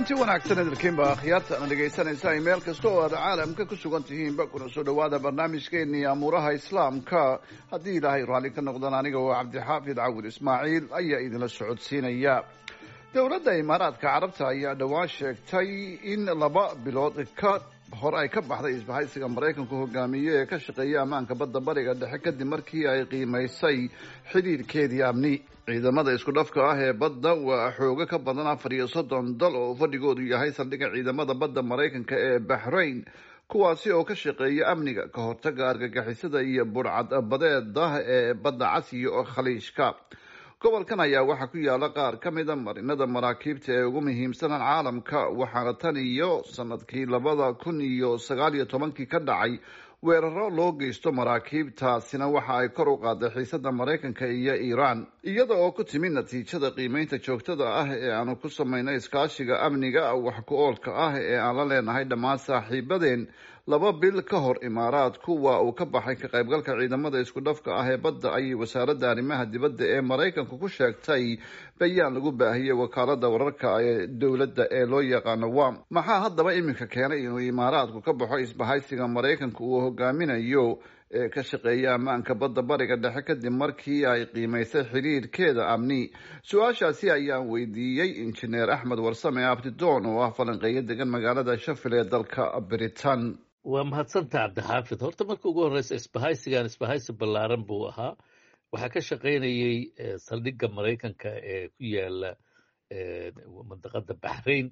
kulanti wanaagsan idilkiinba akhyaarta ana dhegaysanaysaa meel kasta oo aad caalamka ku sugan tihiinba kuna soo dhawaada barnaamijkeennii amuuraha islaamka haddii ilaahay raalli ka noqdaan aniga oo cabdixaafid cawil ismaaciil ayaa idinla socodsiinaya dowladda imaaraadka carabta ayaa dhowaan sheegtay in laba bilood ka hor ay ka baxday isbahaysiga maraykanku hogaamiye ee ka shaqeeya ammaanka badda bariga dhexe kadib markii ay qiimaysay xidhiirkeedii amni ciidamada isku dhafka ah ee badda waa xoogo ka badan afar iyo soddon dal oo fadhigoodu yahay saldhigga ciidamada badda maraykanka ee baxrain kuwaasi oo ka shaqeeya amniga ka hortaga argagixisada iyo burcad badeeda ee badda casiya oo khaliijka gobolkan ayaa waxaa ku yaala qaar ka mida marinada maraakiibta ee ugu muhiimsanan caalamka waxaana tan iyo sanadkii labada kun iyo sagaal iyo tobankii ka dhacay weeraro loo geysto maraakiibtaasina waxa ay kor u qaaday xiisada maraykanka iyo iiraan iyada oo ku timi natiijada qiimeynta joogtada ah ee aanu ku samayno iskaashiga amniga wax ku oolka ah ee aan la leenahay dhammaan saaxiibadeen laba bil ka hor imaaraadku waa uu ka baxay ka qaybgalka ciidamada isku dhafka ah ee badda ayay wasaaradda arrimaha dibadda ee maraykanku ku sheegtay bayaan lagu baahiyey wakaalada wararka ee dowladda ee loo yaqaano wam maxaa haddaba iminka keenay inuu imaaraadku ka baxo isbahaysiga maraykanka uu hogaaminayo ee ka shaqeeya ammaanka badda bariga dhexe kadib markii ay qiimaysay xiriirkeeda amni su-aashaasi ayaan weydiiyey injineer axmed warsame abdidoon oo ah falanqeeyo degan magaalada shafil ee dalka britain waa mahadsanta cabdixaafid horta marka ugu horreysa isbahaysigan isbahaysi ballaaran buu ahaa waxaa ka shaqaynayey saldhigga maraykanka ee ku yaala mandaqada baxrain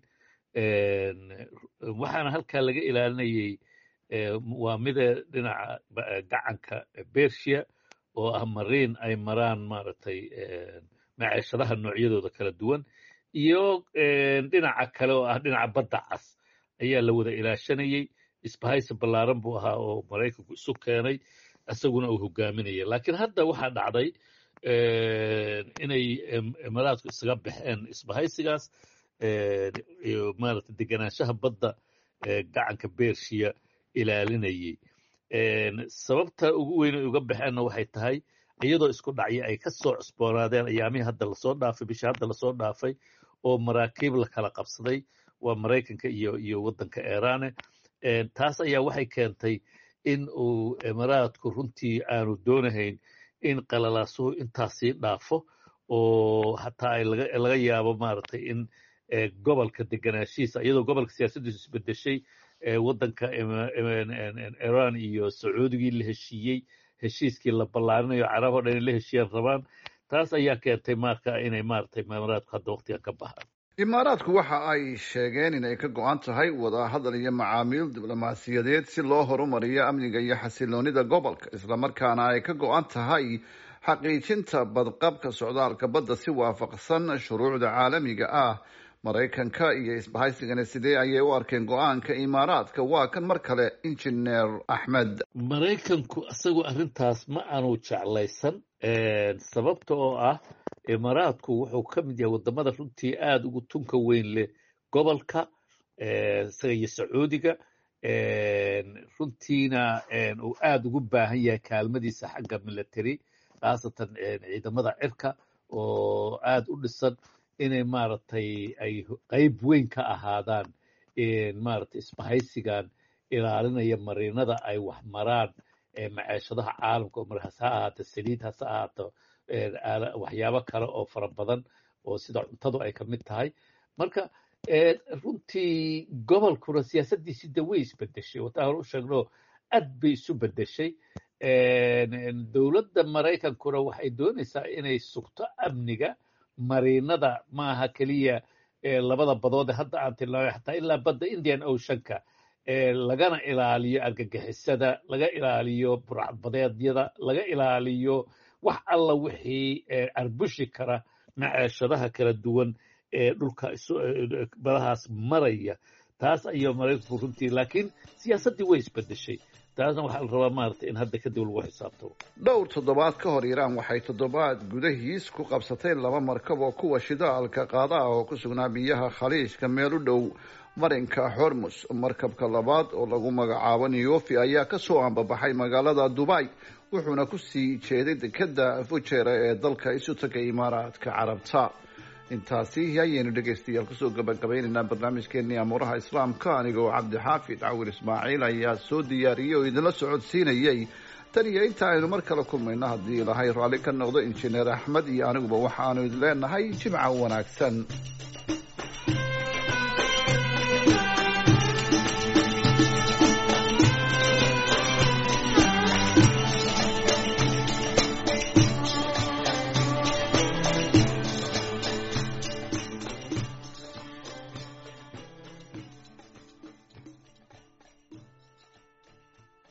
waxaana halkaa laga ilaalinayey waa mida dhinaca gacanka bersia oo ah mariin ay maraan maaragtay maceeshadaha noocyadooda kala duwan iyo dhinaca kale oo ah dhinaca badda cas ayaa la wada ilaashanayey isbahaysi ballaaran buu ahaa oo maraykanku isu keenay isaguna uu hogaaminaya laakiin hadda waxaa dhacday inay imaaraadku isaga baxeen isbahaysigaas maarata deganaanshaha badda gacanka bershiya ilaalinayey sababta ugu weyn ay uga baxeenna waxay tahay iyadoo isku dhacyo ay ka soo cusboonaadeen ayaamihii hadda lasoo dhaafay bishii hadda lasoo dhaafay oo maraakiib la kala qabsaday waa maraykanka iyo iyo waddanka eraane taas ayaa waxay keentay in uu imaaraadku runtii aanu doonahayn in qalalaasuhu intaasii dhaafo oo hataa ay laga yaabo maaragtay in gobolka deganaashihiisa iyadoo gobolka siyaasaddiisu isbedeshay waddanka iran iyo sacuudigii la heshiiyey heshiiskii la ballaarinayo carab o dhan in la heshiiyaan rabaan taas ayaa keentay marka inay maaragtay imaaraadku hadda waqtigan ka baxaan imaaraadku waxa ay sheegeen inay ka go-an tahay wadahadal iyo macaamiil diblomaasiyadeed si loo horumariyo amniga iyo xasiloonida gobolka islamarkaana ay ka go-an tahay xaqiijinta badqabka socdaalka badda si waafaqsan shuruucda caalamiga ah maraykanka iyo isbahaysigana sidee ayay u arkeen go-aanka imaaraadka waa kan mar kale injineer axmed maraykanku isagu arrintaas ma aanu jeclaysan sababta oo ah imaaraadku wuxuu ka mid yahay waddamada runtii aada ugu tunka weyn leh gobolka isaga iyo sacuudiga runtiina uu aada ugu baahan yahay kaalmadiisa xagga military khaasatan ciidamada cirka oo aada u dhisan inay maaragtay ay qeyb weyn ka ahaadaan maaragtay isbahaysigan ilaalinaya mariinada ay wax maraan maceeshadaha caalamka oo mar hase ha ahaato saliid hase ahaato waxyaabo kale oo fara badan oo sida cuntadu ay ka mid tahay marka runtii gobolkuna siyaasaddiisii de way isbedeshay wataa hore u sheegno aad bay isu bedeshay dowladda maraykankuna waxay doonaysaa inay sugto amniga mariinada maaha keliya labada badood ee hadda aan tilmaamay xataa ilaa badda indian oceanka lagana ilaaliyo argagixisada laga ilaaliyo burcadbadeedyada laga ilaaliyo wax alla wixii arbushi kara maceeshadaha kala duwan ee dhulka badahaas maraya taas ayaa maraykanku runtii laakiin siyaasaddii way isbedeshay taasna waxaa la rabaa maaragtay in hadda kadib lagu xisaabtamo dhowr toddobaad ka hor iiraan waxay toddobaad gudahiis ku qabsatay laba markab oo kuwa shidaalka qaada ah oo ku sugnaa biyaha khaliijka meel u dhow marinka hormus markabka labaad oo lagu magacaabo neofi ayaa kasoo ambabaxay magaalada dubai wuxuuna ku sii jeeday dekeda fujera ee dalka isu taga imaaraadka carabta intaasi ayaynu dhegaystayaal kusoo gabagabaynaynaa barnaamijkeenii amuuraha islaamka anigoo cabdixaafid cawir ismaaciil ayaa soo diyaariyey oo idinla socodsiinayey tan iyo inta aynu mar kale kulmayno haddii ilaahay raalli ka noqdo injineer axmed iyo aniguba waxaanu idin leenahay jimca wanaagsan